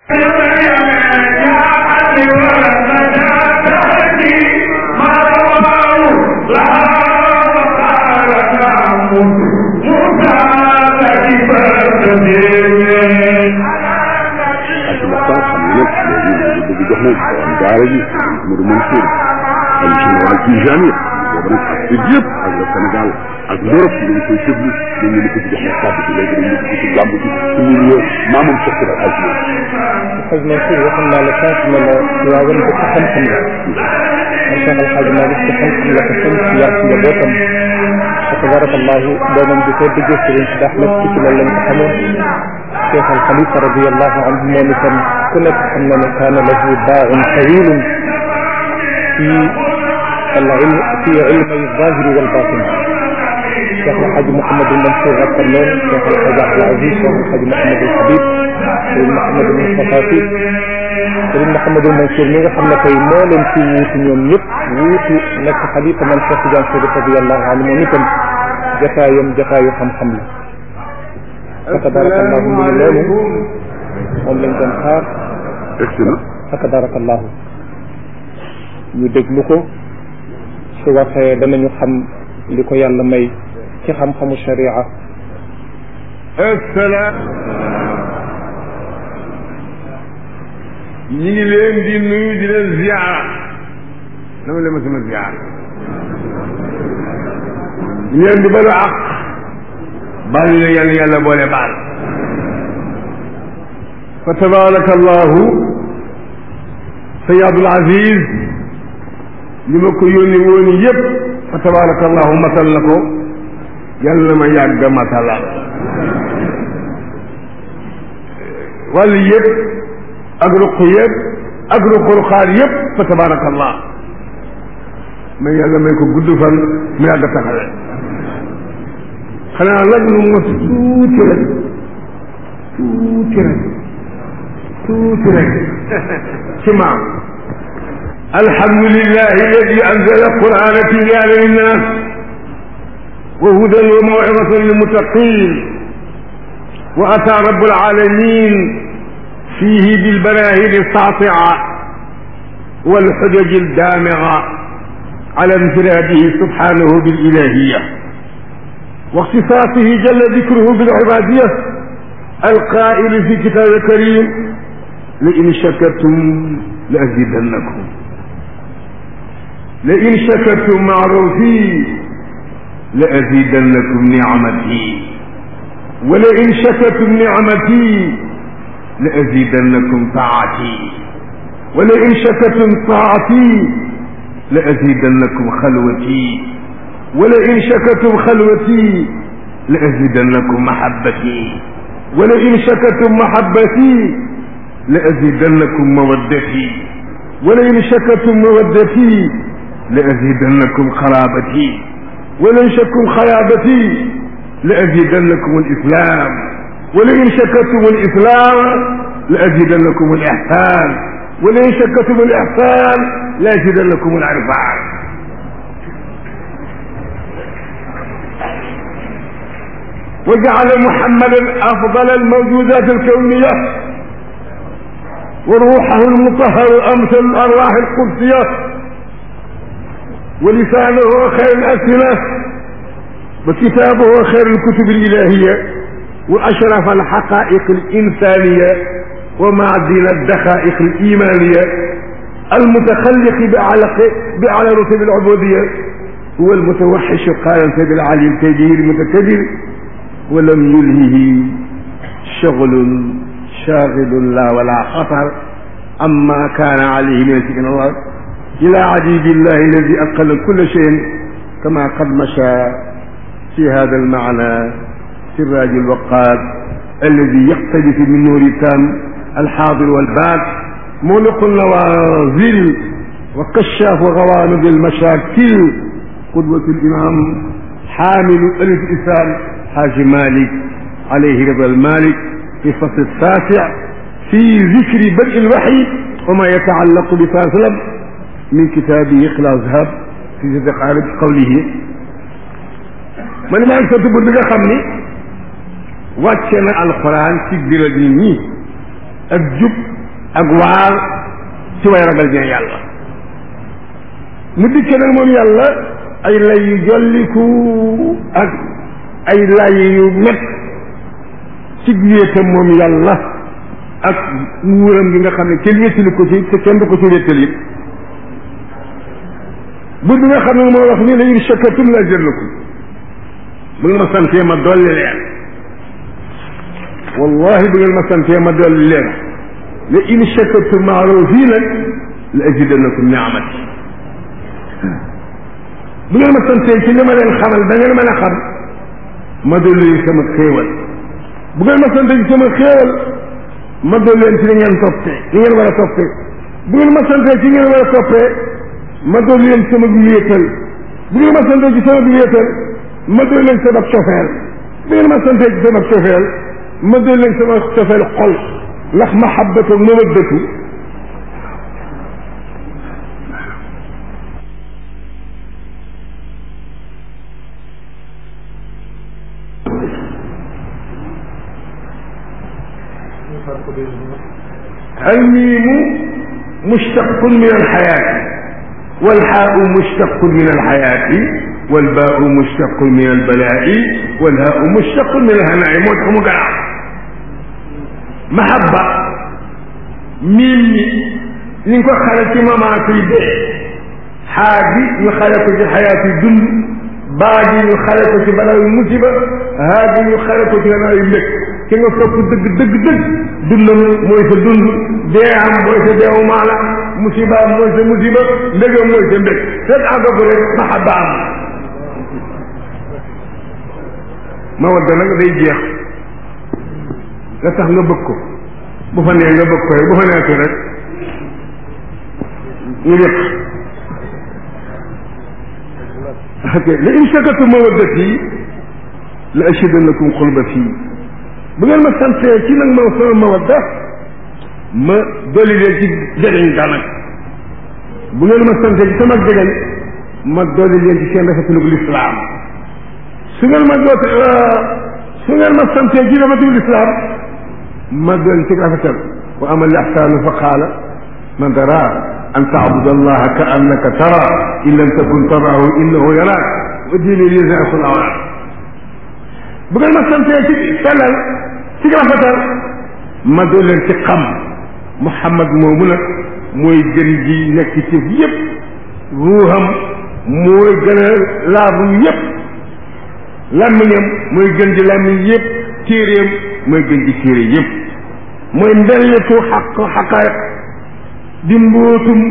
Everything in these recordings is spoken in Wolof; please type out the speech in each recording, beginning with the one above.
daara ji Modou Mansour ay général Tijani boobu nag ak it yëpp ak le Sénégal ak l'Europe ñu ngi koy déglu ñu ngi ko ci jox na kàddu gi léegi dañu ko ci gàmb ci ci milieu maamam Cheikh Sira Aj xaj Mansour waxoon naa la sànq ne la waawan dëkk xam-xam la man Cheikh Al Hadj Malick ci xam-xam la ko sën ci yar ci njabootam fa tabarakallahu doomam bi ko déggee sëriñ si dax nag ci loolu lañ ko xamoon Cheikh Al Khalifa radiallahu anhu moom itam ku nekk xam na ne kaana lahu baaun tawilun fi العلم في علمي الظاهر والباطن شيخ الحاج محمد المنصور غفرلون شيخ الحاج عبد العزيز شيخ الحاج محمد الحبيب سيد محمد المصطفى في سيد محمد المنصور mi nga xam ne tey moo leen fi wuutu ñoom ñëpp wuutu nekk xalifa man Cheikh Tidiane Chérif radiallahu anhu moom itam jataayam jataayu xam-xam la fa tabarakallahu mi ngi loolu moom lañ doon xaar egsi na fa tabarakallahu ñu déglu ko su waxee danañu xam li ko yàlla may ci xam-xamu sharia asalaam ñi ngi leen di nuyu di leen ziara dama leen ma sama ziara ñu leen di balu àq baal la yàlla yàlla boole baal fa tabaraka allahu sayid abdul aziz li ma ko yónni woon yëpp fa tabaraka allahu matal na ko yàlla na ma yàgg matalal wàll yëpp ak ruq yëpp ak ruq-ruqaar yëpp fa tabaraka allah mais yàlla may ko gudd fan mu yàgg taxawe xanaa nag nu mos tuuti rek tuuti rek tuuti rek ci maam الحمد لله الذي أنزل القرآن تبيانا للناس وهدى وموعظة للمتقين وأتى رب العالمين فيه بالبراهين الساطعة والحجج الدامغة على انفراده سبحانه بالإلهية واختصاصه جل ذكره بالعبادية القائل في كتاب الكريم لئن شكرتم لأزيدنكم لئن شكرتم معروفي لأزيدنكم نعمتي ولئن شكرتم نعمتي لأزيدنكم طاعتي ولئن شكرتم طاعتي لأزيدنكم خلوتي ولئن شكرتم خلوتي لأزيدنكم محبتي ولئن شكرتم محبتي لأزيدنكم مودتي ولئن شكرتم مودتي لأزيدنكم قرابتي ولئن شكرتم خيابتي لأزيدنكم الإسلام ولئن شكرتم الإسلام لأزيدنكم الإحسان ولئن شكرتم الإحسان لأزيدنكم العرفان وجعل محمدا أفضل الموجودات الكونية وروحه المطهر أمثل الأرواح القدسية ولسانه خير الأسئلة وكتابه خير الكتب الإلهية وأشرف الحقائق الإنسانية ومعدن الدقائق الإيمانية المتخلق بأعلى بأعلى رتب العبودية هو المتوحش قال سيد العلي الكبير المتكبر ولم يلهه شغل شاغل لا ولا خطر أما كان عليه من سكن الله إلى عجيب الله الذي أقل كل شيء كما قد مشى في هذا المعنى سراج الوقاد الذي يقتدف من نور التام الحاضر والباد ملق النوازل وكشاف غوامض المشاكل قدوة الإمام حامل ألف إسلام حاج مالك عليه رضا المالك في الفصل التاسع في ذكر بدء الوحي وما يتعلق بفاسلم من كتابه إخلاص ذهب في دقائق قوله man maa ngi sant bu bi nga xam ni wàcce na alxuraan ci biral nit ñi ak jub ak waar ci way ragal ñee yàlla mu dikke nag moom yàlla ay lay yu jolliku ak ay lay yu met ci wéetam moom yàlla ak nguuram gi nga xam ne kenn wéttali ko ci te kenn du ko ci wéttali bu bi nga xam ne moo wax ni la in shakartum la azidannakum bu ngeen ma santee ma dolli leen wallahi bu ngeen ma santee ma dolli leen la in shakartum maaroo fii nag la azidannakum niamati bu ngeen ma santee ci li ma leen xamal da ngeen mën a xam ma dolli leen sama xéewal bu ngeen ma santee ci sama xéewal ma dolli leen ci li ngeen toppee li ngeen war a toppee bu ngeen ma santee ci ngeen war a toppee ma dolli leen sama wéetal bu ngeen ma santee ci sama wéetal ma dolli leen sama cofeel bu ngeen ma santee ci sama cofeel ma dolli leen sama cofeel xol ndax mahabbatu mawaddatu الميم مشتق من الحياة والحاء مشتق من الحياة والباء مشتق من البلاء والهاء مشتق من الهناء موت مقرع محبة ميم ñu ko xale ci moment yi dee xaa gi ñu xale ko ci xayaat yi dund baa gi ñu xale ko ci balaa yu musiba haa gi ñu xale ko ci balaa yu mbég ki nga topp dëgg dëgg dëgg dundam mooy sa dund dee am mooy sa deewu maala musiba am mooy sa musiba mbégam mooy sa mbég fekk àgga ko rek maxaba am ma wadda nag day jeex nga tax nga bëgg ko bu fa nee nga bëgg ko bu fa neeku rek ñu yëpp ok la in shakartum mawaddati la azidannakum xulbati bu ngeen ma santee ci nag ma sama mawadda ma dolli leen ci jegeñ ga nag bu ngeen ma santee ci sama jegeñ ma dolli leen ci seen rafetlu lislaam su ngeen ma doot su ngeen ma santee ci rafetlu lislaam ma dolli ci rafetal wa ama al ihsaanu fa qaala man dara an taabuda allaha ka annaka tara in lam takun tarahu innahu yaraak wa diine lisasul awraat bu ngeen ma santee ci sellal ci rafetal ma doon leen ci xam Muhammad moomu nag mooy gën ji nekk ci yépp ruuxam mooy gën a laabu yépp làmmiñam mooy gën ji làmmiñ yépp téeréem mooy gën ji téere yépp mooy mbelletu xaq xaqaayiq di mbootum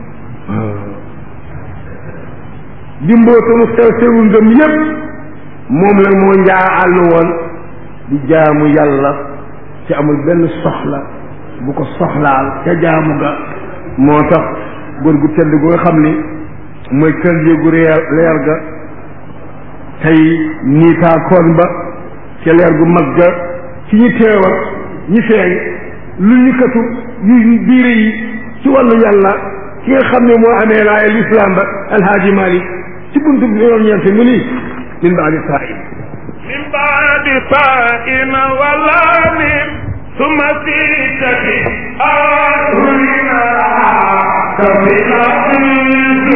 di mbootum sew sewu ngëm yépp moom nag moo njaa àll woon di jaamu yàlla ci amul benn soxla bu ko soxlaal ca jaamu ga moo tax góor gu tedd gu nga xam ni mooy kër yéegu leer leer ga tey niitaakoon ba ca leer gu mag ga ci ñi teewal ñi feeñ lu ñu katu yu biire yi ci wàllu yàlla ki nga xam ne moo amee laaya lislaam ba alhaaji malik ci buntu bi yoon ñeente mu nii min baadi saa'in من بعد فاء ولام ثم سيتة أرهنا كفنا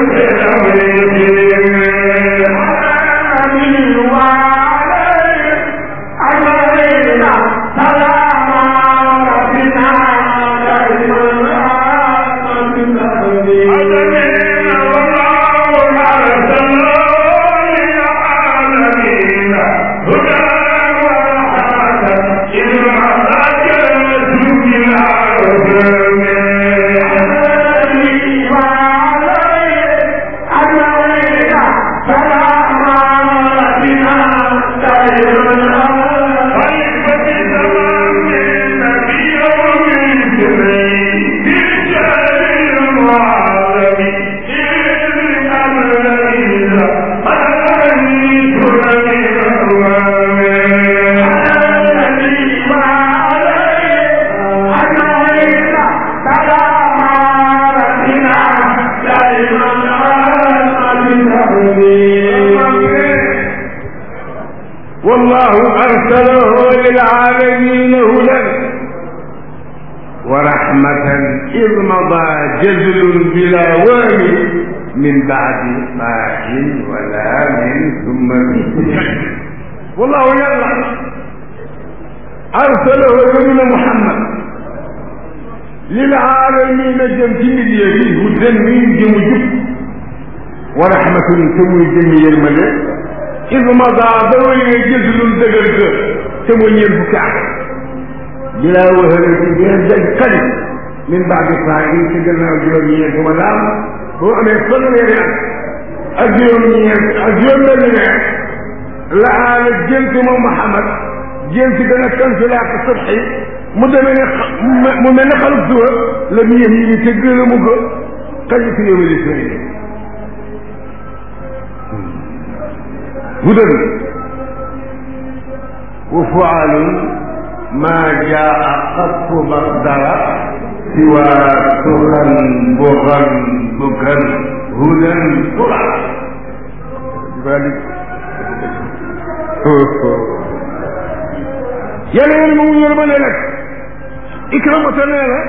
ورحمة إذ مضى جزل بلا وام من بعد طاع ولا من ثم والله يلا أرسله ابن محمد للعالمين جمتين اليدي هدى من جمجب ورحمة تموي جميع الملك إذ مضى ضوي جزل دقرق تموي البكاء بلا وهل بين القلب من بعد طاعين تقلنا الجومية ولام هو أن يصل لنا الجومية الجومية لعال الجنس محمد جنس دنا كان سلاح الصبحي mu demee ne mu mel ne xalub suba la mu yëf yi te gën a mu ko kañ fi yow li sëriñ hudan wa fualun ma jaa qattu maqdara siwa turan bugan bugan hudan tura yàlla yéen mu yërma ne nag ikramata nee na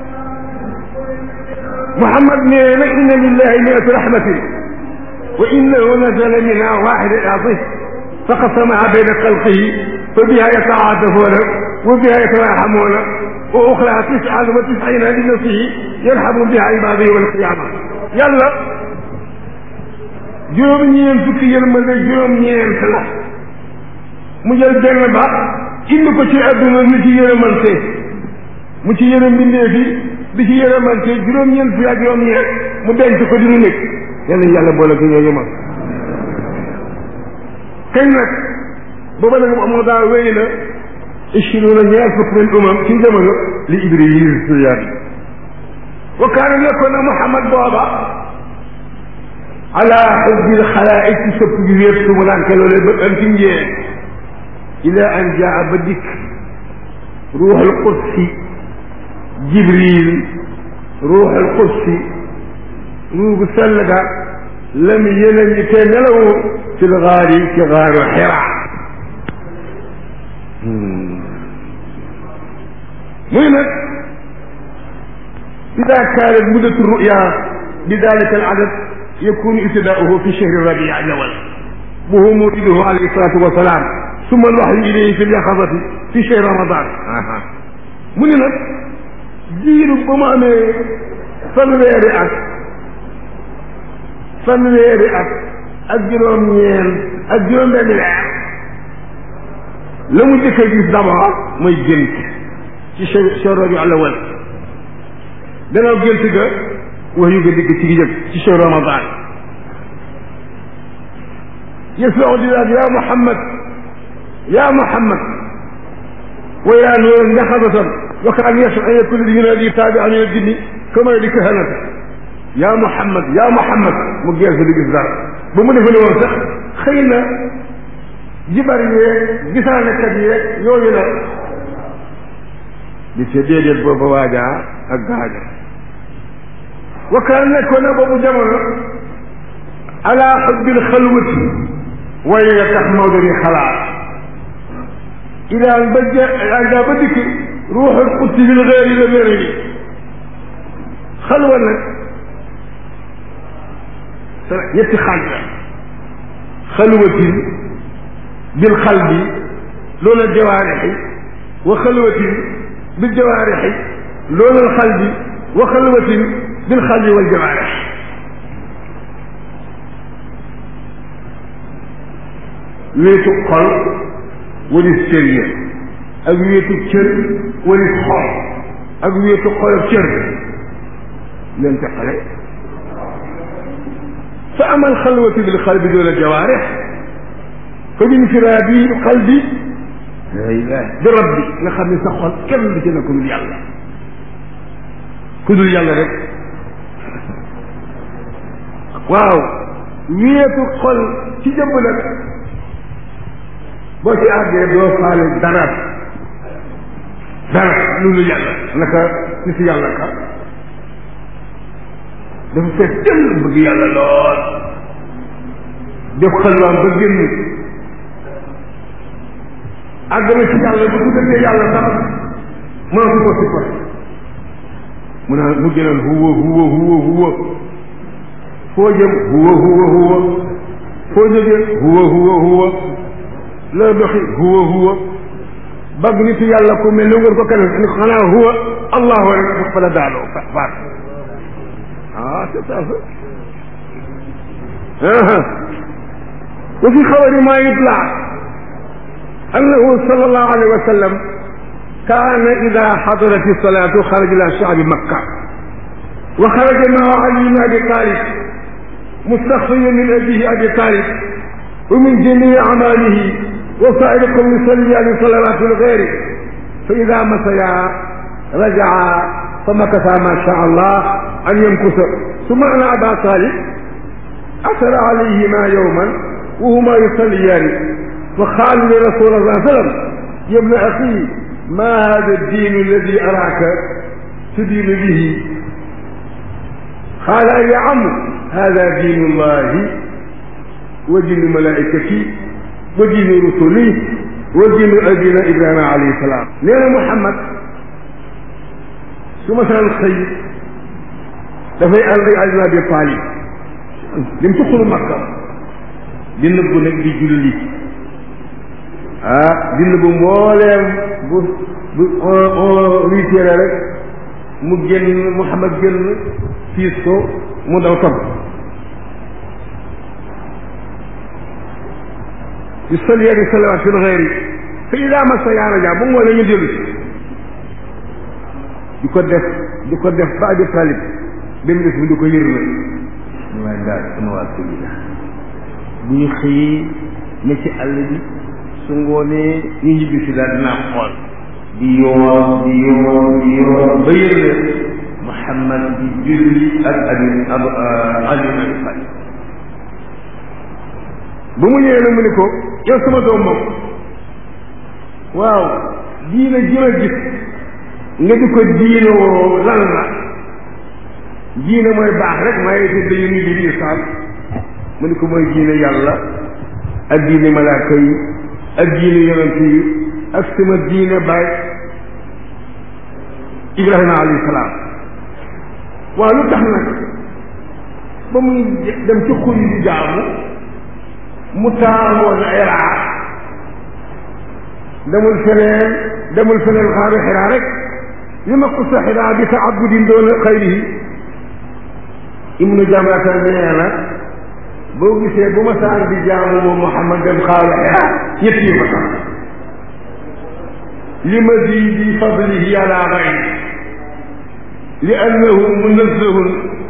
Muhammad nee na inna lillahi miatu rahmatin wa innahu nazala minha waxida atif faqasamaha bayna xalqihi fa biha yataatafuna wa biha yatarahamuna wa uxra tisan wa tisina li nafsihi yarhamu biha ibadihi yawma alqiyama yàlla juróom-ñeent fukki yërmande juróom-ñeent la mu jël benn ba indi ko ci adduna ni ci yërëmante mu ci yërëm mbindeef yi di ci yërëmante juróom-ñeent fi ak juróom-ñeent mu denc ko di nu nekk yàlla yàlla boole ko ñooñu ma kañ nag booba nag moo daa wéy na ishiruuna ñaar fukk min umam ci jamono li Ibris yàlla wa kaana nekkoon na Muhammad booba ala xubbil xalaaiq ci sëpp gi wéet su mu naan ke loole ba am ci njee ila an jaa ba dikk ruuxul qudsi jibril ruuxul qudsi ruugu sell ga lam yéene ñi te nelawu ci gaar yi ci gaaru xira muy nag ida kaanat muddatu ruya bi dalika al adad yakunu ibtidaauhu fi chahri rabi awal وهو مولده عليه الصلاة والسلام ثم الوحي إليه في اليقظة في شهر رمضان mu ni nag jiiru ba mu amee fanweeri at fanweeri at ak juróom-ñeent ak juróom-benn weer la mu jëkk a gis d'abord mooy gént ci chahru rabi awal gannaaw gént ga wax yu ga digg ci gi jëg ci chahru ramadan يسمع بذلك يا محمد يا محمد ويا نور نخبة وكان يسمع أن يكون ينادي تابعا من الجن كما يدي كهنة يا محمد يا محمد mu gees di gis dara ba mu defe ne woon sax xëy na jibar yeeg gisaanekat yeeg yooyu la di ca déedéet booba waajaa ak gaaja wa kaan nekkoon na boobu jamono ala xubbil xalwati waaye nga tax Maodo di xalaat ilaan ba je daa ba dikk ruuxul qudsi bil xeeri la mere ni xalwa nag ñetti xaaj la xalwatin bil xalbi loola jawaarixi wa xalwatin bil jawaarixi loola xalbi wa xalwatin bil xalbi wal jawaarixi wéetu xol walis cër yi ak wéetu cër walis xol ak wéetu xol ak cër leen teqale fa amal xalwatu bil qalbi doola jawaarix fa min firaabi qalbi la ilaha bi rabbi nga xam ne sa xol kenn du ci ne ku dul yàlla ku dul yàlla rek waaw wéetu xol ci jëmm nag boo ci àggee doo faale dara dara loolu yàlla naka ni si yàlla ka dafa fekk jël bëgg yàlla lool def xalwaam ba génn àgg na ci yàlla bu tuddee yàlla sax mënatu ko si mu naan mu gënal huwa huwa huwa huwa foo jëm huwa huwa huwa foo jógee huwa huwa huwa loo doxi huwa huwa bëgg nit yàlla ku mel ne wër ko keneen ni xanaa huwa allahu rek fa la daaloo fa faat ah c'est ça وفي خبر ما يطلع أنه صلى الله عليه وسلم كان إذا حضرت الصلاة خرج إلى شعب مكة وخرج معه علي بن أبي طالب مستخفيا من أبيه أبي طالب ومن جميع أعماله وسائر قوم يصلي عليه صلوات الغير فإذا مسيا رجع فمكث ما شاء الله أن يمكث ثم أن أبا طالب أثر عليهما يوما وهما يصليان فقال لرسول الله صلى الله عليه وسلم يا ابن أخي ما هذا الدين الذي أراك تدين به قال يا عم هذا دين الله ودين ملائكته ودين رسله ودين أبينا إبراهيم عليه السلام لأن محمد ثم مثلا الخير dafay ànd ak Ali Abi Talib lim ci xuru Makka di nëbbu nag di julli ah di nëbbu mbooleem bu bu huit heures rek mu génn Muhammad génn fiis ko mu daw topp yu salli di salawaat fil xeeri fa ida masa yaa raja bu ngoonee ñu dellu si di ko def di ko def ba Abi Talib ba mu def bi di ko yër na ñu waaye daal sama waa kër gi bu ñu xëyee ne ci àll bi su ngoonee ñu ñibbi si daal dinaa xool di yoor di yoor di yoor ba yër na Muhammad di julli ak abi ab Ali ibn Abi Talib ba mu ñëwee nag mu ne ko yow sama doom moom waaw diina ji ma gis nga di ko diinoo lan la diine mooy baax rek maaye te dañu ni di islam mu ne ko mooy diine yàlla ak diine malaaka yi ak diine yonent yi ak sama diine baay ibrahima alayhi salaam waaw lu tax nag ba muy dem ci xur yi di jaamu mu taamoon iraa demul feneen demul feneen xaaru xiraa rek li ma ko sa xiraa bi taabudin doon xayrihi ibnu jamata nee na boo gisee bu ma saan di jaamu moom Muhammad dem xaaru xiraa ñett yi ma tax li ma di bi fadlihi ala gayri li annahu munazzahun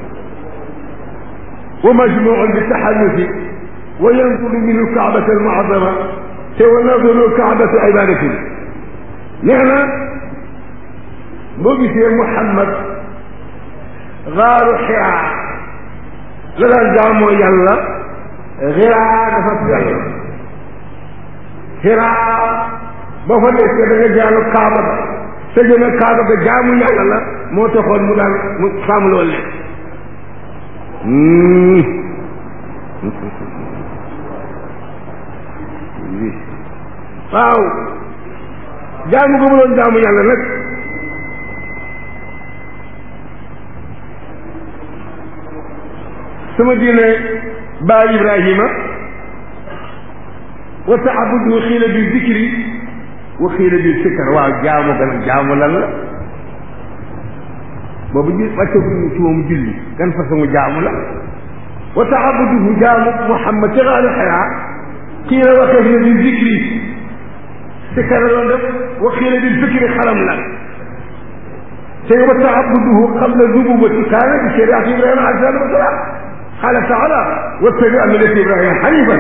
wa majmuun bi taxallufi wa yanzuru minhu kaabata almuazama te wa nazaru kaabatu ibadatin nee na boo gisee Muhammad gaaru xiraa la daan jaamoo yàlla xiraa dafa sell xiraa boo fa nekkee da nga jaamu kaaba ba te jëme kaaba ba jaamu yàlla la moo taxoon mu daan mu sàmm loolu waaw jaamu gu mu doon jaamu yàlla nag sama diine baay Ibrahima wa taabudu xiila bi zikri wa xiila bi sikkar waaw jaamu gan jaamu lan la boobu ji wàccaguñu ci moom julli gan façon jaamu la wa taabuduhu jaamu Muhammad ci xaalu xayaa xiila waxeef na bi zikri sikkar loon def wa xiila bi zikri xalam la te wa taabuduhu qabla nubuwati kaana bi shariati Ibrahima alayhi salaatu wa salaam قال تعالى واتبع ملة إبراهيم حنيفا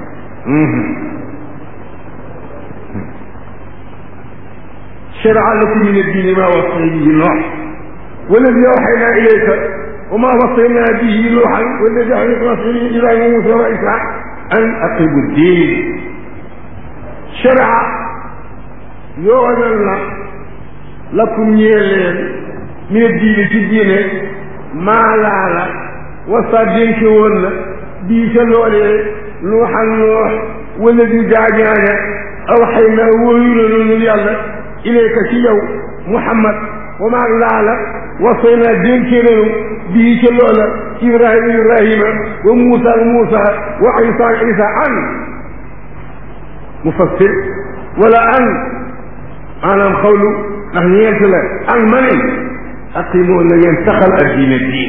شرع لكم من الدين ما وصي به نوح والذي أوحينا إليك وما وصينا به نوحا والذي أوحينا رسوله إبراهيم وموسى وعيسى أن أقيموا الدين شرع يعلن لكم يلين من الدين في الدين ما لا لا wasa dénke woon la bii ca loolee nuuxan nuux wala di gaañaane aw xëy na wóoyu la noonu yàlla ilayka ci yow muhammad wa maa laala wasay naa dénkee nañu bii ca loola ibrahima ibrahima wa muusa ak muusa wa isa ak isa an mufassir wala an maanaam xawlu ndax ñeent la an ma ne aqimoo na ngeen saxal ak diine diin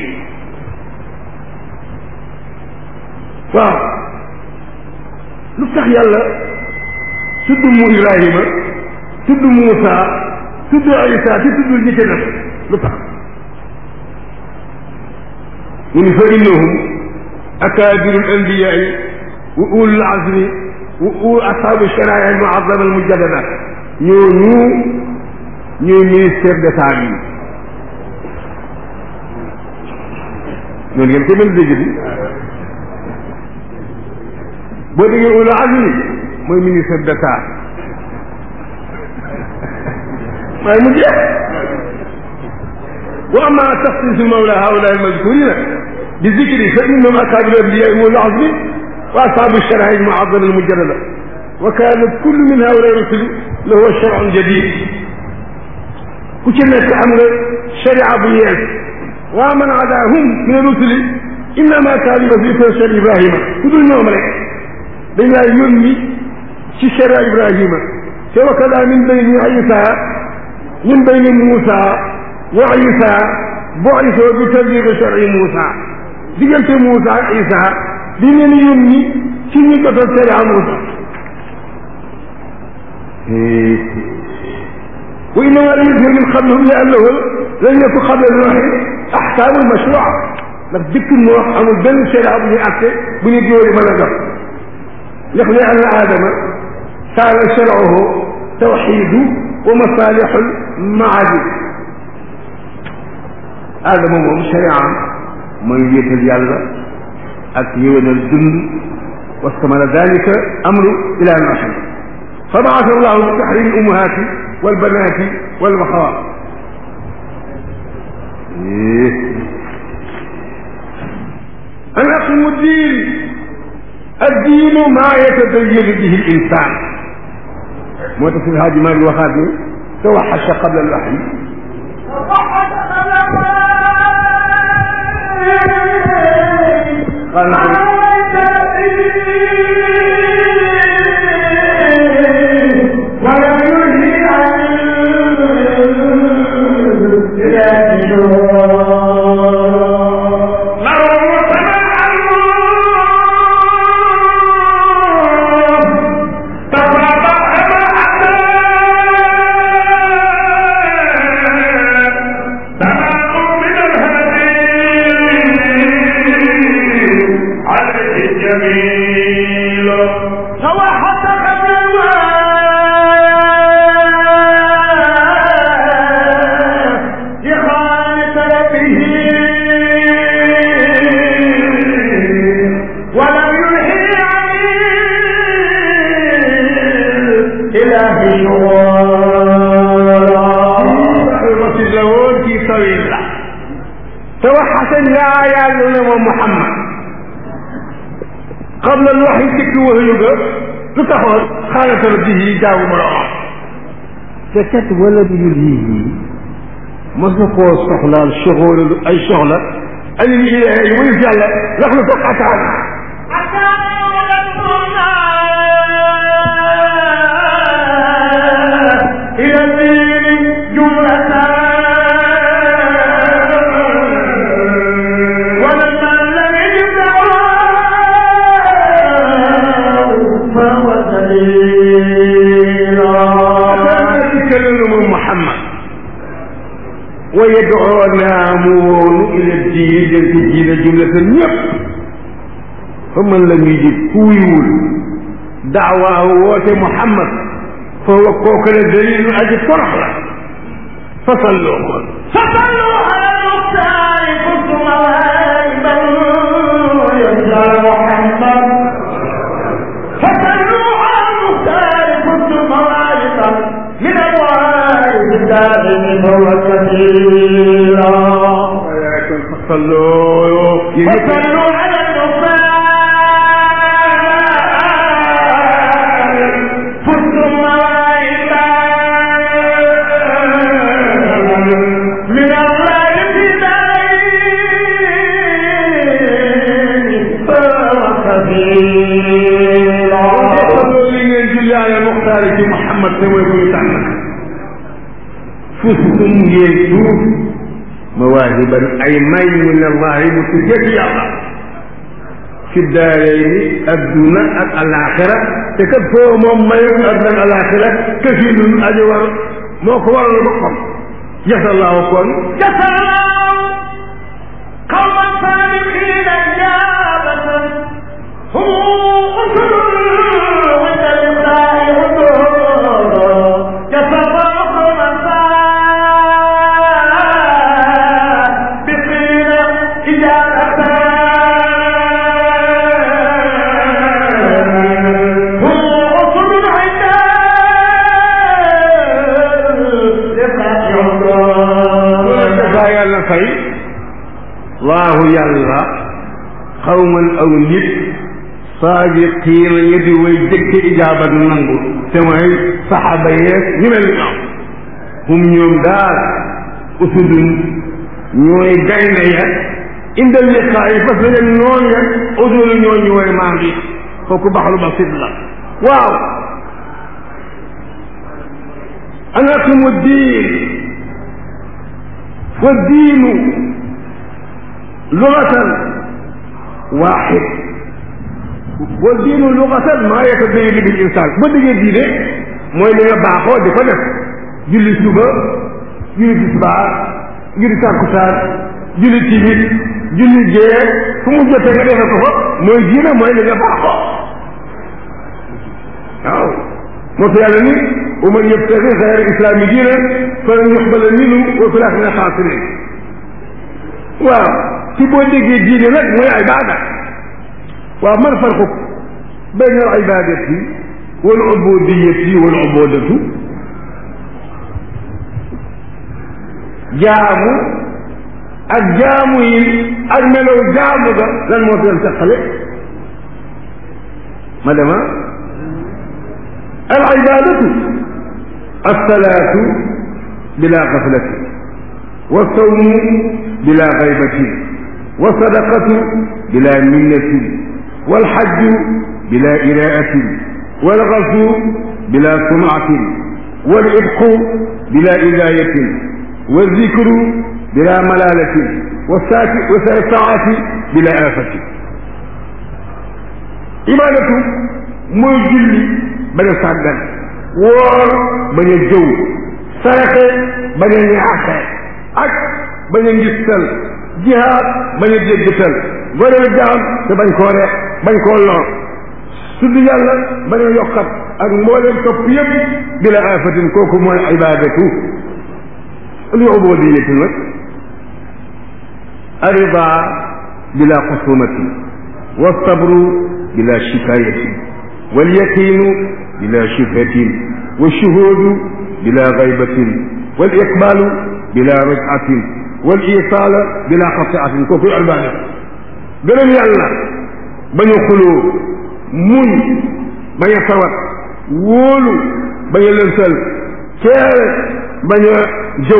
waaw lu tax yàlla tudd mu ibrahima tudd muusa tudd isa te tuddul ñi ca def lu tax mu ni fa innahum akaabiru l anbiyaai wa ulul azmi wa ul ashaabu sharaaya al muazama al mujaddada ñooñu ñooy ministère d'état bi noonu ngeen koy mën dégg bi boo déggee ulul azmi mooy ministère d'état waaye mu jeex wa amma taxsiisu mawla haula almadkurina bi zikri fa innahum akaabiru anbiyaa wa ulul azmi wa ashaabu sharaa'il mu'azzama almujaddada wa kaana kullu min haula rusuli lahu shar'un jadid ku ci nekk am nga sharia bu yees wa man adaahum min rusuli innama kaanu yuwazifuuna sharia Ibrahima ku dul ñoom rek dañ laa yónni ci sharia Ibrahima te wa kadaa min bayni Isa min bayni Muusa wa Isa bu'isa bi tablighi shar'i Muusa diggante Muusa ak Isa di leen yónni ci ñu jotal sharia Muusa wa innama lam yuzhir min qablihim li annahu lam yakun qabla Nuuhin ahkaamul mashruu'a ndax dëkk noo amul benn sharia bu ñuy àtte bu ñu jóori mën a dox ndax li anna aadama kaana shar'uhu tawxiidu wa masaalixul maadi aadama moom shari'am mooy wéetal yàlla ak yéwénal dund wastamala dalika amru ila nuuhin fa baasa allahu bi taxrimi ummahaati walbanaati walbaxawaat an aqimu diin addiinu maa yatadayyanu bihi l insaan moo tax si Haaji Maalik waxaat ni tawaxasha qabla al waxyi qabla al waxyi dikk waxyu ga lu taxoon xaalata rabbihi jaamu boroomam te kat wala du yulhihi mos na koo soxlaal soxóora lu ay soxla anil ilaahi wayus yàlla ndax lu toog ataan ila diini jumlatan wa yad'uuna mu woonu ila diin jëm ci diina jumlatan ñëpp fa man la ñuy ji kuuyuwul daawaahu woote Muhammad fa wa kooku la dalilu aji torox la fa salloo ko فصلوا على المختار كنت مواهبا يسأل محمد فصلوا على المختار كنت مواهبا من الوائد الدائم فهو كثيرا walakin fa salloo yéen ñëpp فصلوا على المختار كنت مواهبا um ngeen tuut mawaahiban ay may min allahi mu tuggee ci yàlla fi daarayni adduna ak alaxira te kat foo moom mayu adduna ak alaxira kafilun aji war moo ko waral boppam jasallahu kon جسروا قوما صادقين إجابة هم أسر عند الإسراء حدود جسروا قوما صادقين إجابة هم أسر عند الإسراء حدود dafa yàlla fay laahu yàlla xawman aw nit saadiqiina ñu di way jëkke ijaabat nangu te mooy saxaaba yeeg ñu mel ni ñoom hum ñoom daal usudun ñooy gaynde ya indal liqaa yi parce que noon ya udul ñoo ñu way maa ngi kooku baxlu basit la waaw anakumu diin والدين لغة واحد والدين لغة ما يتبين بالإنسان bu déggee diine mooy li nga baaxoo di ko def julli suba julli tisbaar julli takkusaan julli timis julli gee fu mu jotee nga defe ko fa mooy diine mooy li nga baaxoo waaw moo tax yàlla ni wa man yabtagi xayra islaami diina falan yuqbala minhu wa fil aaxirati mina xaasiriin waaw ci boo déggee diine nag mooy ibaada waaw man farqu bayna al ibaadati wal ubudiyati wal ubudatu jaamu ak jaamu yi ak melow jaamu ga lan moo fi leen teqale ma dema العبادة الصلاة بلا غفلة والصوم بلا غيبة والصدقة بلا منة والحج بلا إراءة والغزو بلا سمعة والعتق بلا إذاية والذكر بلا ملالة والساعة بلا آفة عبادة mooy julli bañ a sàggan woor bañ a jëw saraxe bañ a ñaaxe ak bañ a ngistal jihaad bañ a déggtal goreel jaam te bañ koo reex bañ koo lor tudd yàlla bañ a yokkat ak mbooleem topp yëpp bila afatin kooku mooy ibadatu li ubudiyatu nag arida bila xusumati والصبر بلا شكاية واليقين بلا شبهة والشهود بلا غيبة والإقبال بلا رجعة والإيصال بلا قطعة كوكو عبادة gërëm yàlla bañ a xuloo muñ bañ a sawat wóolu bañ a lënsal ceere bañ a jëw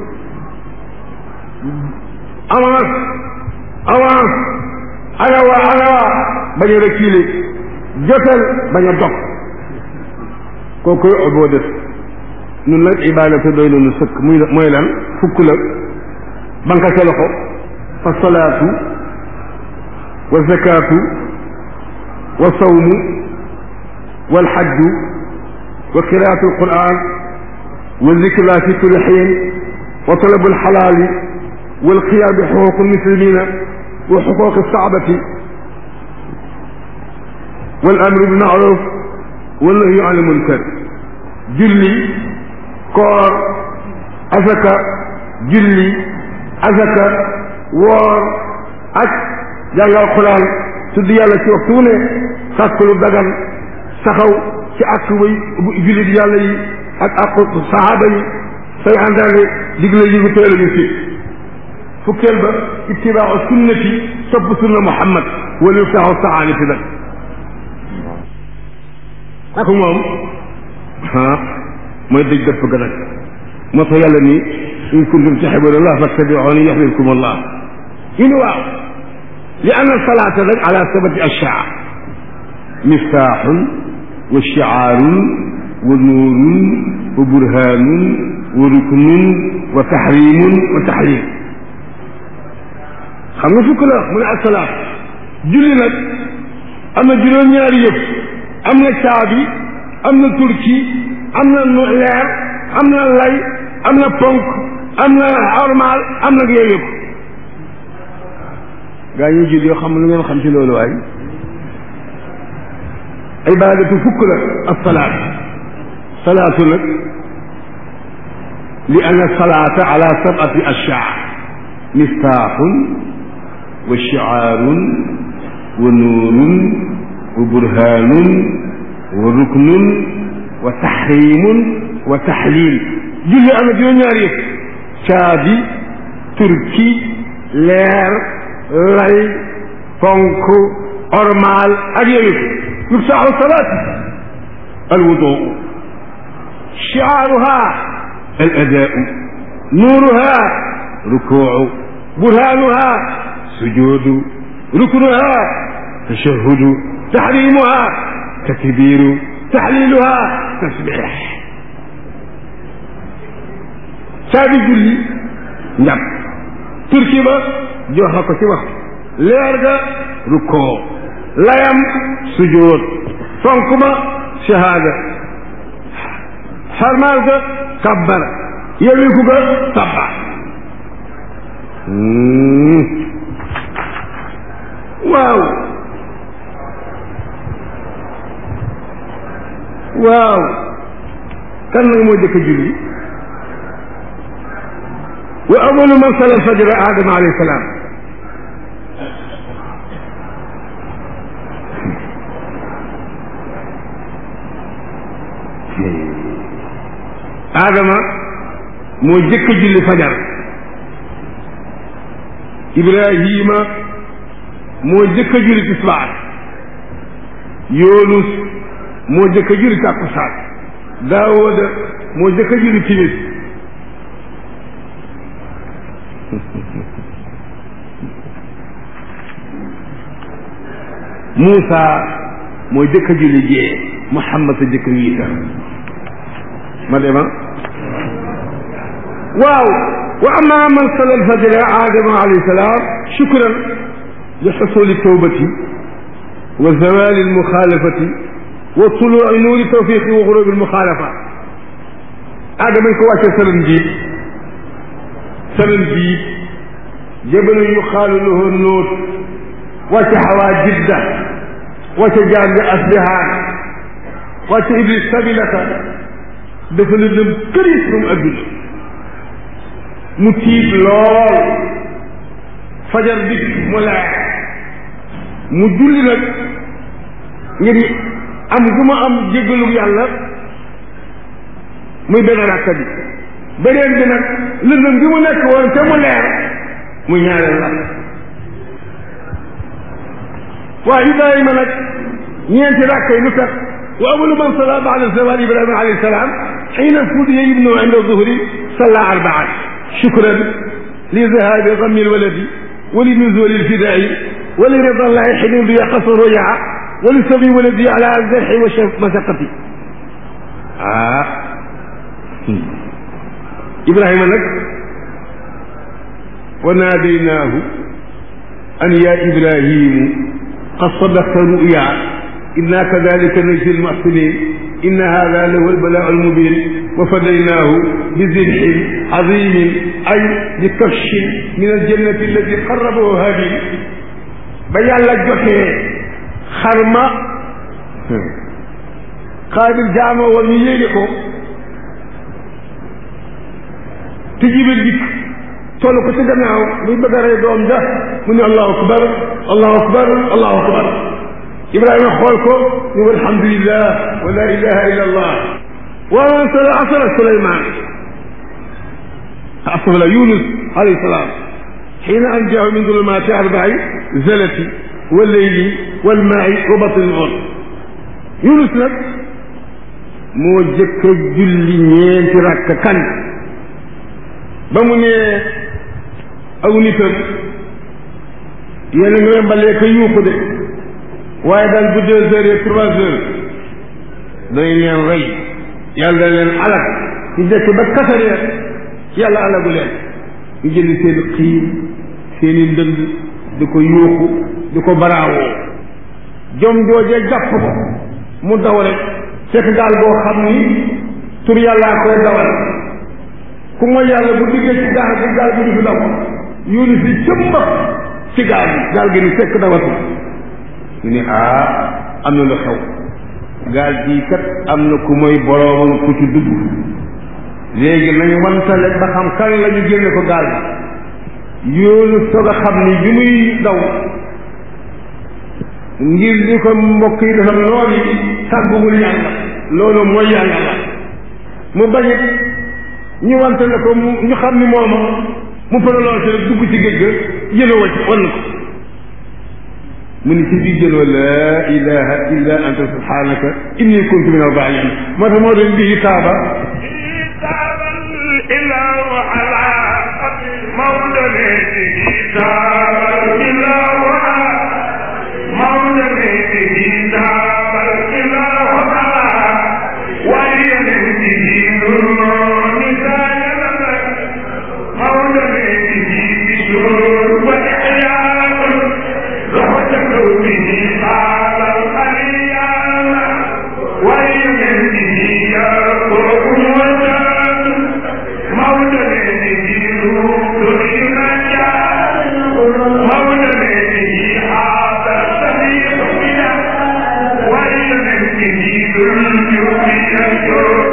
avance avance alawa alawa bañ a reculer jotal bañ a dog kooku boo def ñun nag ibadatu doy nañu sëkk muy mooy lan fukk la banka sa loxo fa salaatu wa zakaatu wa sawmu wal xajju wa qiraatu alquran wa zikrullahi fi kulli xiin wa talabu alxalaali wal qiyaam bi xuquuq almuslimina wa xuquuq alsaabati wal amru bil maaruf wal nahyu anil munkar julli koor asaka julli asaka woor ak jàngal xuraan tudd yàlla ci waxtu wu ne sàkk lu dagan saxaw ci ak way jullit yàlla yi ak aqu sahaaba yi say àndaale digle yi gu teel ñu fi fukkeel ba ittibaa sunnati topp sunna muhammad wala yuftaaxu saanati nag ak moom ah mooy dëj dëpp ga nag moo tax yàlla ni in kuntum tuhibbuna allah fattabi'uni yuhbibkum allah ñu ni waaw li anna salaata nag ala sabati ashyaa miftaaxun wa shicaarun wa nuurun wa burhaanun wa ruknun wa tahrimun wa tahlim xam nga fukk la mu ne asalaat julli nag am na juróom-ñaari yëpp am na caabi am na turki am na nu leer am na lay am na ponk am na ormal am na yooyu yëpp gaa ñuy julli yoo xam lu ngeen xam ci loolu waay ibadatu fukk la asalaat salaatu nag li anna salaata ala sabati ashyaa miftaaxun wa shicaarun wa nuurun wa burhaanun wa ruknun wa taxriimun wa taxliil julli am na juróom-ñaari yëpp caabi turki leer lay ponk ormaal ak yooyu miftaaxu salaat alwuduu shiaaruha al adaau nuuruha rukuucu burhaanuha sujuudu ruknuha tashahudu taxriimuha takbiiru taxliiluha tasbiix caabi julli njàpp turki ba joxe ko ci wax leer ga rukkoo layam sujuud fonk ma shahaada xarmaal ga kabbara yewiku ga sabba waaw waaw kan nag moo jëkk julli wa awalu man sala alfajra adama alayhi salaam adama moo jëkk julli fajar ibrahima moo jëkk julli tisbaar yoonus moo jëkk julli tàkkusaan daawuda moo jëkk julli timis Muusa moo jëkk julli gée Muhammad sa jëkk wiita ma dema waaw wa amma man salla alfajra adama alayhi salaam shukran li xusuli tawbati wa zawali almuxaalafati wa tuluci nuuri tawfiqi wa xurubi almuxaalafa adama ñu ko wàccee salan bii salan bii jabalu yuqaalu lahu nuut wàcce xawaa jidda wàcce jaan bi asbihaan wàcce iblis sabilata dafa la dem këris ba mu adduna mu tiit lool fajar dikk mu leer mu julli nag ngir am gu ma am jéggalu yàlla muy benn rakka bi beneen bi nag lëndëm bi mu nekk woon te mu leer muy ñaareel la waaw ibrahima nag ñeenti rakka yi lu tax wa awalu man salla ba'da zawal ibrahima alayhi salaam xiina fudiya ibnu inda zuhri salla arbaan shukran li zahabi gammi lwaladi wa li nuzuli lfidai wa li rida llahi xinin bi yaqasu rujaa wa li sabi waladi ala zarxi wa masaqati ah ibrahima nag wa naadaynaahu an ya ibrahimu qad sadaqta ruya inna kadalika najzi lmuxsinin inna hada lahu albalaa almubin wa fadaynaahu bi zibxin azimin ay bi kafshin min aljannati alladi qarrabahu habil ba yàlla jotee xarma xaabil jaama woon ñu yéege ko te jibil dikk toll ko ci gannaaw muy bëgg a rey doom ja mu ne allahu akbar allahu akbar allahu akbar ibrahima xool ko ñu alhamdulillah wa la ilaha illa allah wa man sala asra suleyman asala yunus alayhi salaam xiina anjaahu min dulumaati arbai zalati walleyli walmaai wa batni l yunus nag moo jëkk a julli ñeenti rakk kan ba mu ne aw nitam yéen a ngi leen balee ko yuuxu de waaye daal bu deux heures et trois heures dañ leen rey yàlla da leen alak ñu dekk ba quatre heures yàlla alagu leen ñu jënd seen xiin seen i ndënd di ko yuuxu di ko baraawoo jom joojee jàpp ko mu daw rek fekk gaal boo xam ni tur yàllaa koy dawal ku mooy yàlla bu diggee ci gaal bi gaal bi du fi daw yónni si cëmba ci gaal bi gaal gi ni fekk dawatu ñu ne ah am na lu xew gaal gii kat am na ku mooy boroomam ku ci dugg léegi nañu wantale ba xam kan la ñu génne ko gaal bi yoonu soog a xam ni bi muy daw ngir li ko mbokk yi defal noonu yi tàgguwul yàlla loolu mooy yàlla la mu bañit ñu wantale ko mu ñu xam ni mooma mu përaloon rek dugg ci géej ga jëloo wacc wan ko mu ni ci biir jëloo laa ilaha illa anta subhanaka inni kuntu min al-zalimin moo tax moo doon bii taaba تاب الإله على مولده تاب الإله على مولده تاب الإله على وليده نور نساء مولده بشرور وإحياء رحمة به قال الخليل وليده يقرب وجاد مولده نور النجاة مولده هذا الصديق بنا وليده ذو الجود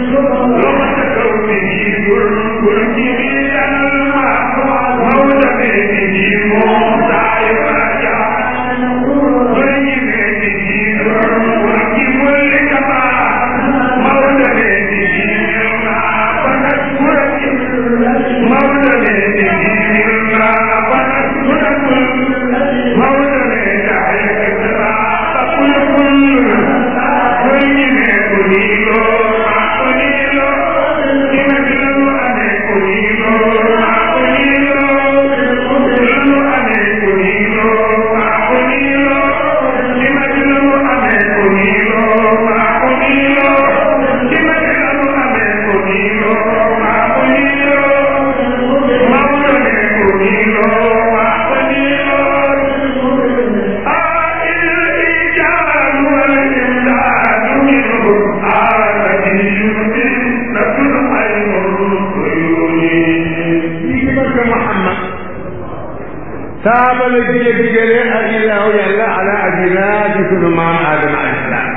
taaba la jige digale ak ilaahu yàlla ala abina di sunu maam aadama alayhi salaam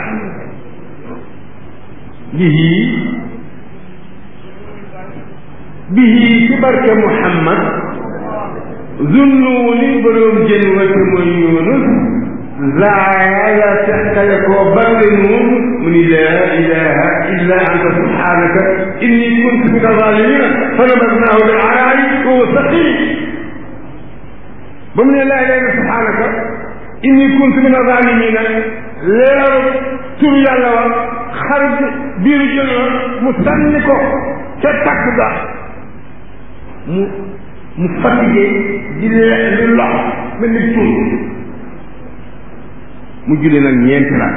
bihi bihi ci barke muhammad zunnuuni boroom jën wati mooy yunus laa la teqale koo bande nuun mu ni laa ilaha illa anta subhanaka inni kuntu min alzalimina fa nabadnaahu bil araari wa huwa saqim ba mu ne laa ilaha illa subhanaka inni kuntu min azalimina leeru tur yàlla wa xar biiru jël wa mu sànni ko ca takk ga mu mu fatigué di di lox mel ni tur mu julli nag ñeenti la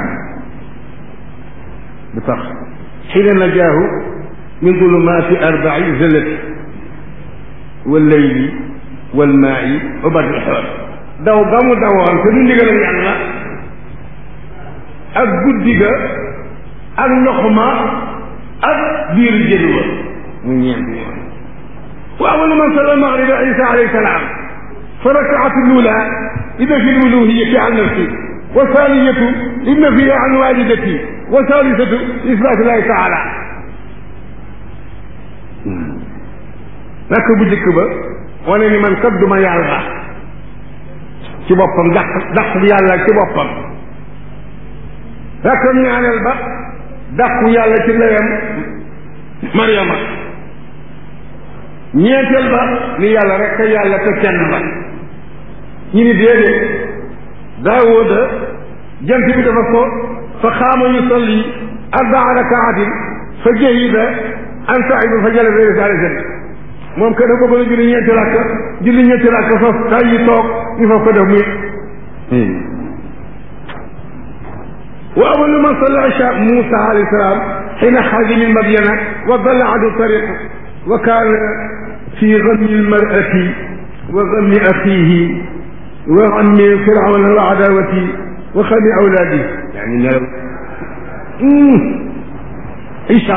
lu tax xiina najaahu min zulumaati arbai zalati wallayli walmaayi wa badil xool daw ga mu dawoon te du ndigalal yàlla ak guddi ga ak ndox ma ak biir jën wa mu ñeenti yoon wa awalu man salla magriba isa alayhi salaam fa rakaatu lula ida fi luluhiyati an nafsi wa thaniyatu inna fiha an walidati wa thalithatu isbaatu llahi taala nak bu jëkk ba wane ni man kat duma yàlla ci boppam dàq dàq yàlla ci boppam rakkam ñaareel ba dàqu yàlla ci ndeyam mariama ñeenteel ba ni yàlla rek ka yàlla te kenn ba ñu ni déedéet daawuda jant bi dafa ko fa xaama yusalli arbaa rakaatin fa jahida an saiba fa jala bi risalisan moom que dafa bëggoon a julli ñeenti rakk julli ñeenti rakk foof tay yi toog ñu foof ko def muy wa awalu man salla isha Musa alayhi salaam xiina xaraja min Madyana wa dalla adu tariq wa kaana fi gammi almarati wa gammi axiihi wa gammi firawna wa adawati wa xami awlaadi yani nelaw Isa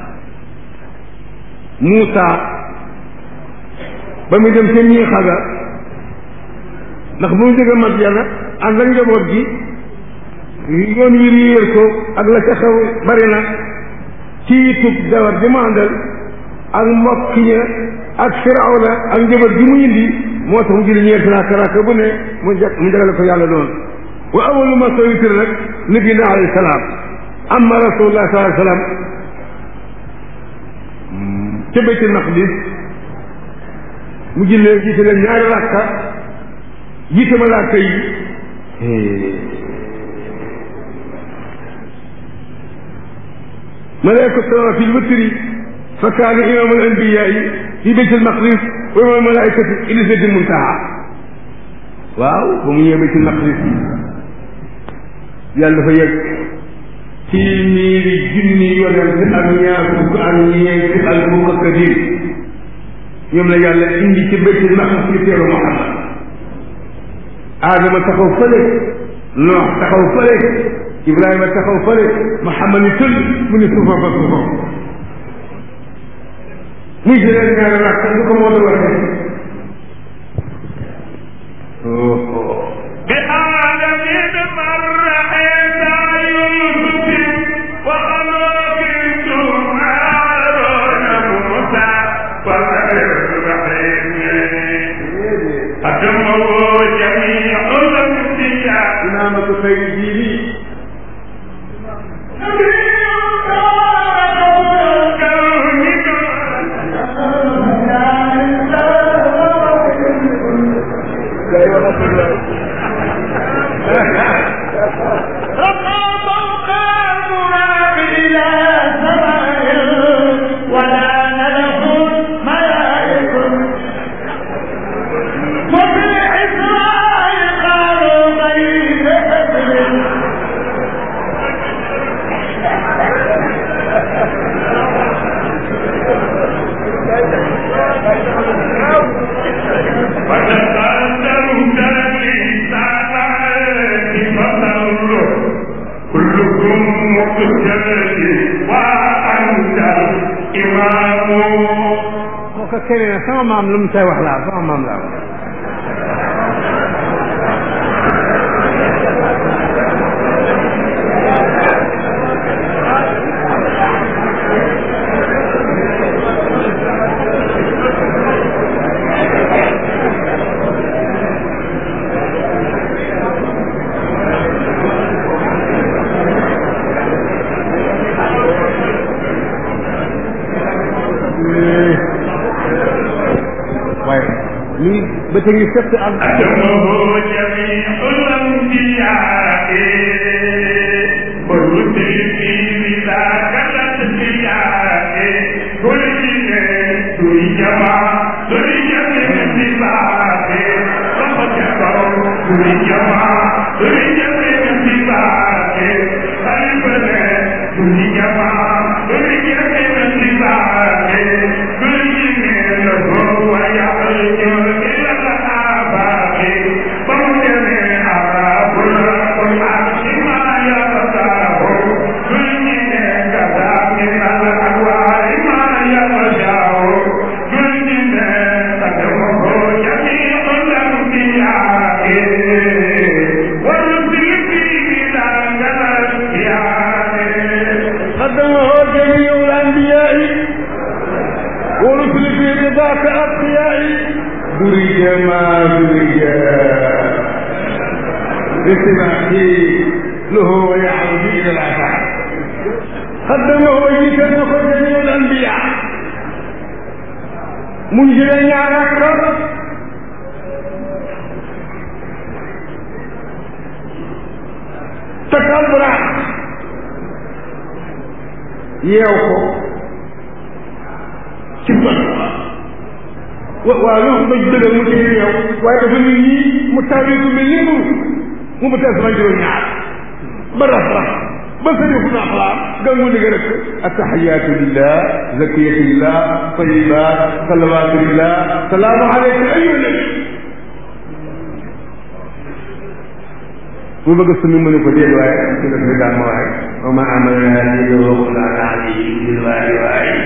Muusa ba muy dem ca ñii xaga ndax bu mu jóge Madyana ànd ak njaboot gi yoon wi réer ko ak la ca xew bari na ci tub dawar ji mu àndal ak mbokk ña ak firawna ak njaboot gi mu indi moo tax mu jëli ñeenti raaka raaka bu ne mu jag mu jagale ko yàlla doon wa awalu ma soo witir nag nabi na alayhi salaam amma rasulullah sallallahu alayhi wasallam ca baytul maqdis mu jullee jiite leen ñaari rakka jiite malaaka yi malaaka sama fi lwitri fa kaana imam al anbiyaai fi baytul maqdis wa imam al malaikati ila sidratil muntaha waaw ba mu ñëwee baytul maqdis yàlla dafa yegg téeméeri junni yonent ak ñaar fukk ak ñeenti al mukaddin ñoom la yàlla indi ci baytul maqdis ci teeru Muhammad Adama taxaw fële Noox taxaw fële Ibrahima taxaw fële Muhammad ni tël mu ni suufa ba suufa muy jëlee ñaari rakk lu ko moo la waxee بآدم مر عيسى يوسف وخلقت هارون موسى وإبراهيم أتمه جميع الأنبياء imaamatu xayri diini كلكم مقتدي وأنت الإمام moo ko keneen ne sama maam lu mu say wax laa sama maam laa waaye lii ba te ngi sett ak أدمه جميع الأنبياء والرسل في ذاك الأنبياء كل كل جماعة كل جميع الاتباع فقد كفروا كل جماعة كل جميع الاتباع البلد كل جماعة كل جميع الاتباع كل جميع هو يعرج إلى الآباء فمن أراب العرش ما يرتاه كل كذا من الأنواع ما يرجاه كل تدعوه جميع الأنبياء والرسل في ذاك الأنبياء قدمه جميع الأنبياء ورسل في رضاك أتقياء درج ما درج بسمعه له ويعرض إلى العفاف قدمه جيكا جميع الأنبياء منزل ñaaraat takal baraat yeew ko ci bët wa waaw loolu ko dëggal mu ci yeew waaye dafa ni nii mu tawee ko mel ni mu mu mu tees ma juróom ñaar ba raf raf ba sërifu na axlaam gangu digga rek attaxiyatu lillah zakiyatu lillah tayibat salawatu lillah salaamu aleyka ayyuha nabi mu bëgg sumi mu ne ko déet waaye ci def bi daal ma waaye wa ma amalna li waxul an ali bil waaye waaye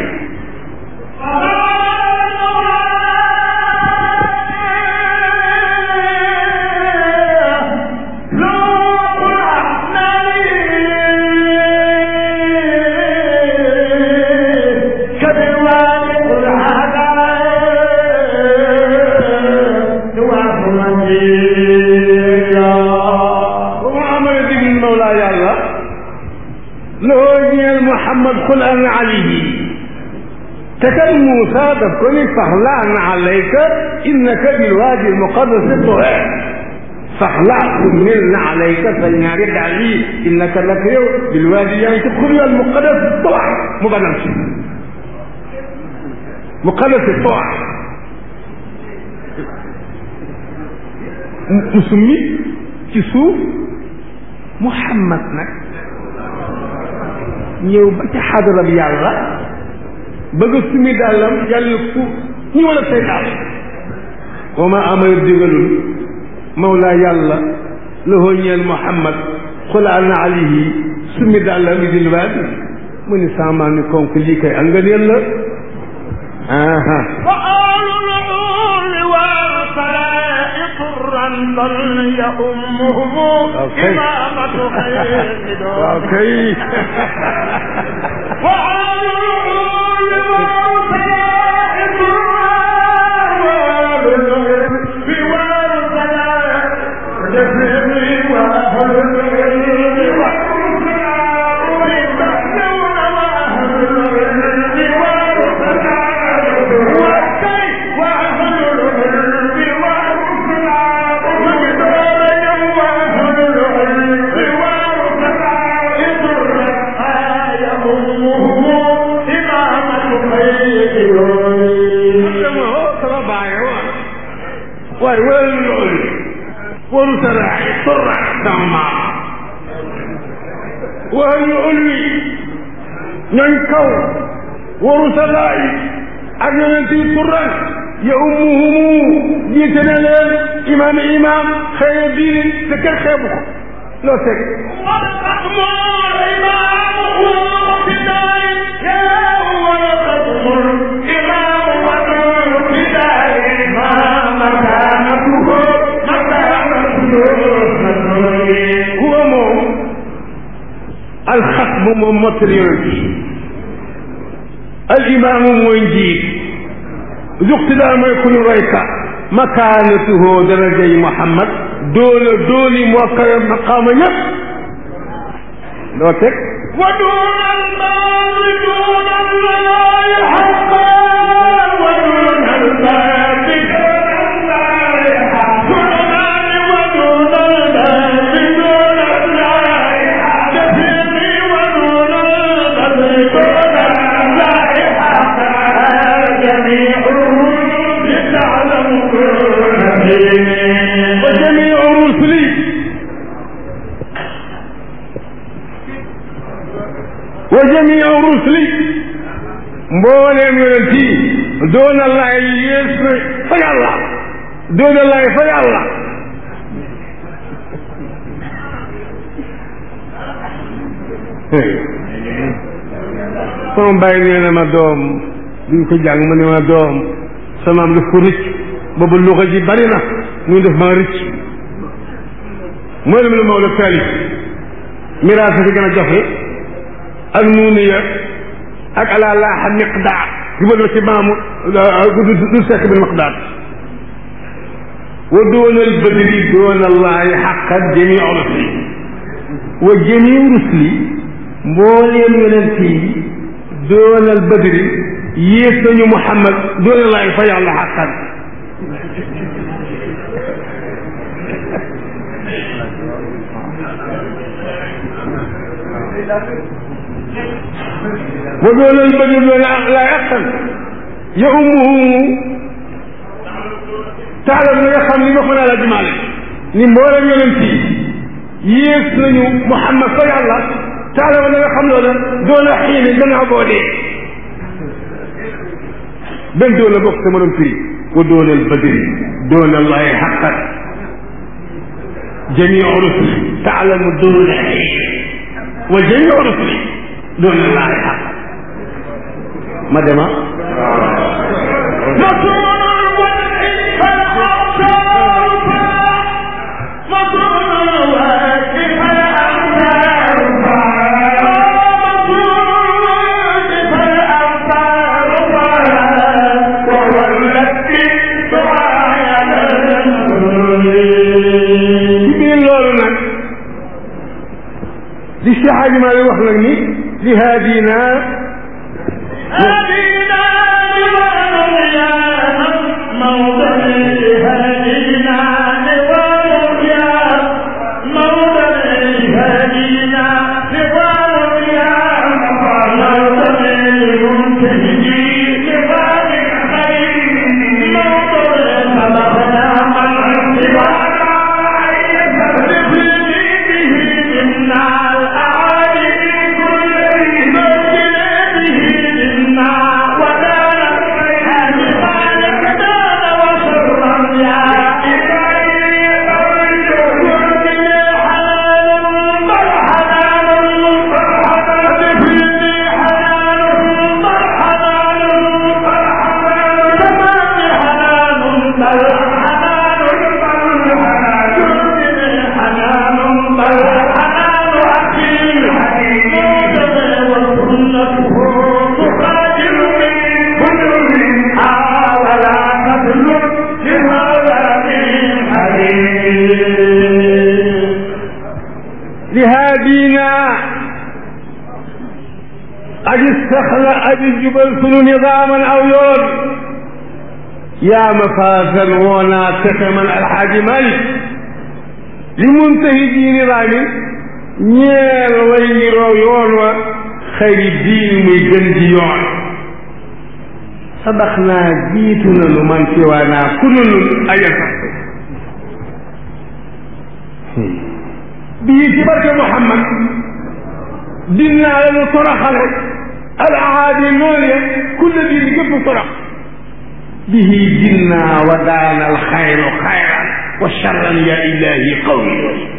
محمد قل أنا عليه تكن موسى تكون فخلعنا عليك إنك بالوادي المقدس طوى فخلع من عليك فلنعرض عليه إنك لك بالوادي يعني تدخل المقدس طوى مبنى مقدس الطوى مسمي كسوف محمد نك ñëw ba ci xadara bi yàlla bëgg a sumi dàllam yàlla fu ñu wala say daal wa ma amara digalul mawlaa yàlla lahoo ñeel muhammad xulaan na alayhi sumi dàllam bi dil waadi mu ni saamaa ni konk lii kay nga neen la aha يأمهم إمامة خير اوكي waaye wala loolu waru saraay torra sama maam waaye ñu ulwi ñooñ kaw waru saraay ak yonent yi turran ya ummuhumu jiite na leen imaam imaam xëy diini te kenn xeebu ko loo teg huwa moom alxatmu moom mottali yonent yi al imaamu mooy njiit zuqtidaa mooy ku ñu roy ka makaanatuhu darajay Muhammad doole dooli moo kawe maqaama ñëpp loo teg ودون المال دون الله حقا ودون الباب دون الله حقا ودون الباب دون الله كثيري ودون الباب دون الله حقا جميعهم لتعلم كل دين وجميع رسلي وجميع رسلي mbooleem yonent yi doon Allah yées na fa yàlla doon Allah fa yàlla sama bàyyi nee na ma doom duñ ko jàng mu ne ma doom sama am daf ko rëcc boobu luxa ji bari na muy def maa rëcc mooy lu mu la Maodo taalif miraas fi gën a jafe ak nuuniya ak ala laaxa miqdaar jubal ci maamu du sekk bi miqdaar wa doona al badri doona allahi xaqan jamii rusli wa jamii rusli mbooleem yonent yi doona al badri yées nañu Muhammad doona allahi fa yàlla xaqan wa doona al badri doona la yaqan ya ummuhu taalam na nga xam ni ma ko naa la jimaale ni mboolem yonent yi yées nañu Muhammad fa yàlla taala ma nga xam loola doona xiini gannaaw boo dee benn doona bokk sama doon firi wa doonal badri doona allahi xaqan jamiu rusuli taalamu doona wa jamiu rusuli doona allahi xaqan ma dema ci biir loolu nag li Cheikh Hadji Malick wax nag ni li haadina لهادينا أجي استخلى أجي جبل سنو نظاما أو يرد يا مفازا ونا تكمن الحاج مالك لمنتهي نظام ñeel way niroo yoon wa xëy diin muy gën ji yoon sabax naa jiitu nanu man ci waa naa ku nunu aja sax bii ci barke Muhammad dinaa la nu toroxale al aadi noonu ya kulle diin gépp torox bihi dinnaa wa daana al xayru xayran wa charran ya ilahi qawmi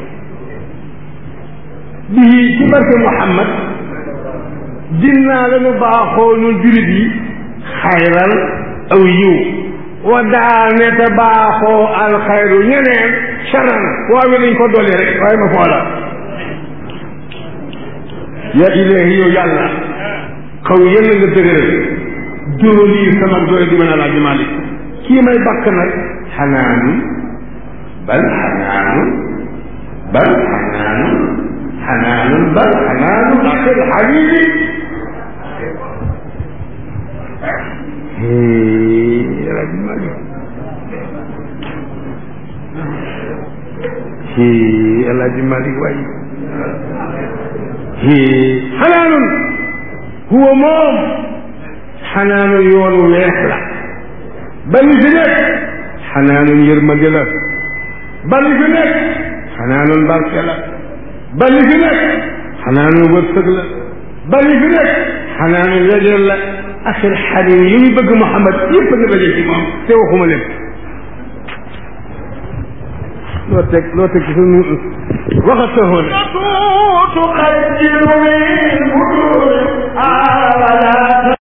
bihi ci barke Muhammad dinnaa la nu baaxoo nun julit yi xayral aw yiw wa daane te baaxoo al xayru ñeneen charan waaye dañ ko dolli rek waaye ma foola ya ilahi yow yàlla xaw yàlla nga dëgëral dóoli sama doole di mën a laaj Malik kii may bakk nag xanaanu bal xanaanu bal xanaanu xanaanu bal xanaanu akil xabibi laaj Malik ci El Hadj Malick waay ci xanaanun huwa moom xanaanun yoonu weex la ba li fi nekk xanaanun yërmande la ba li fi nekk xanaanun barke la ba li fi nekk xanaanun wërsëg la ba li fi nekk xanaanun wejel la axir xadim yi muy bëgg Mouhamad yëpp a nga daje ci moom te waxuma leen loo teg loo teg ci suñu waxat sa xoone تقدر منه